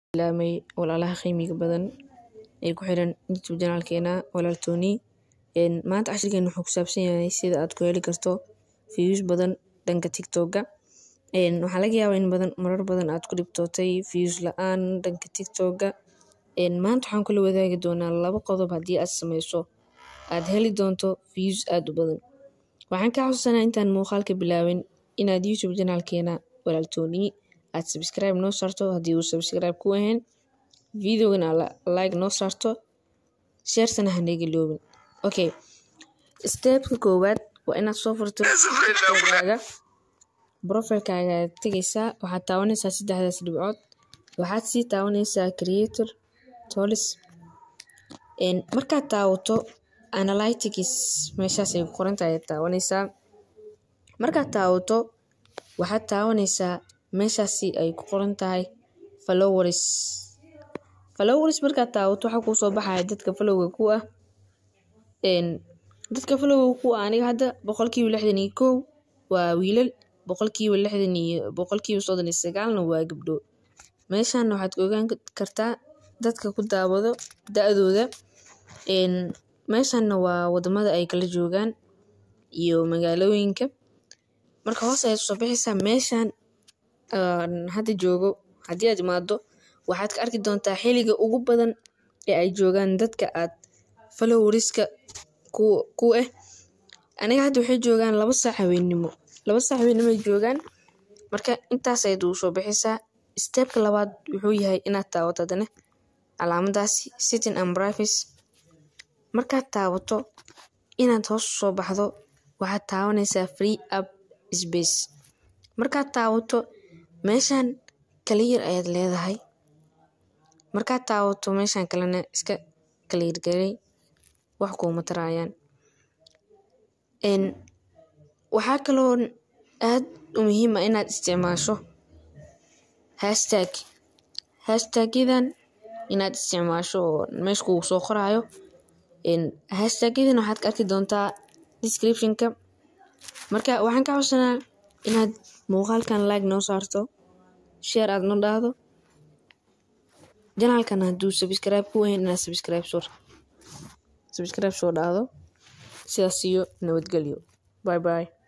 salaamay walaalaha qiimiga badan ee ku xiran youtube janaalkeena walaal Tony maanta cashirkeena wuxuu ku saabsan yahay sida aad ku heli karto views badan dhanka tiktoka waxaa laga yaabaa in badan marar badan aad ku dhibtootay views la-aan dhanka tiktoka maanta waxaan kula wadaagi doonaa laba qodob haddii aad sameyso aad heli doonto views aad u badan waxaan kaa xusuusanaa intaan muuqaalka bilaabin inaad youtube janaalkeena walaal Tony aad subscribe noo saarto haddii uu subscribe ku ahayn videogana like noo saarto sharetana hanaga iloobin okay stepka koowaad waa inaad soo furto profilkaaga profilkaaga aad tegeysaa waxaad taabanaysaa saddexdaas dhibcood waxaad sii taabanaysaa creator tolis markaad taawato analytics meeshaas ay ku qoran tahay ayaad taabanaysaa markaad taawato waxaad taabanaysaa meeshaasi ay ku qoran tahay followers followers markaad taawato waxaa kuu soo baxaya dadka followga ku ah dadka followga ku ah aniga hadda boqolkiiba lixdan iyo kow waa wiilal boqolkiiba lixdan iyo boqolkiiba soddon iyo sagaalna waa gabdho meeshan waxaad ka ogaan kartaa dadka ku daawado da-dooda meeshanna waa wadamada ay kala joogaan iyo magaalooyinka marka hoos ayaad usoo bixaysaa meeshan hadda joogo haddii aad imaado waxaad ka arki doontaa xiliga ugu badan ee ay joogaan dadka aad followriska ku ku ah aniga hadda waxay joogaan laba saac haweennimo laba saac haweennimo ay joogaan marka intaas ayaad ugu soo bixaysaa stepka labaad wuxuu yahay inaad taawato haddana calaamadaasi sitting and privacy markaad taawato inaad hoos usoo baxdo waxaad taabanaysaa free up space markaad taawato meeshan kaliyar ayaad leedahay markaad taawato meeshan kalena iska kaliyargaray wax kuuma taraayaan waxaa kaloo aad u muhiim ah inaad isticmaasho hashtag hashtagyadan inaad isticmaasho oo meesha kugu soo qoraayo hashtagyadan waxaad ka arki doontaa descriptionka marka waxaan ka xusanaa inaad muuqaalkan like noo saarto share aad noo dhahdo janaalkan hadduu subscribe ku ahayn inaad subscribe soo subscribe soo dhahdo sidaas iyo nabadgelyo bye bye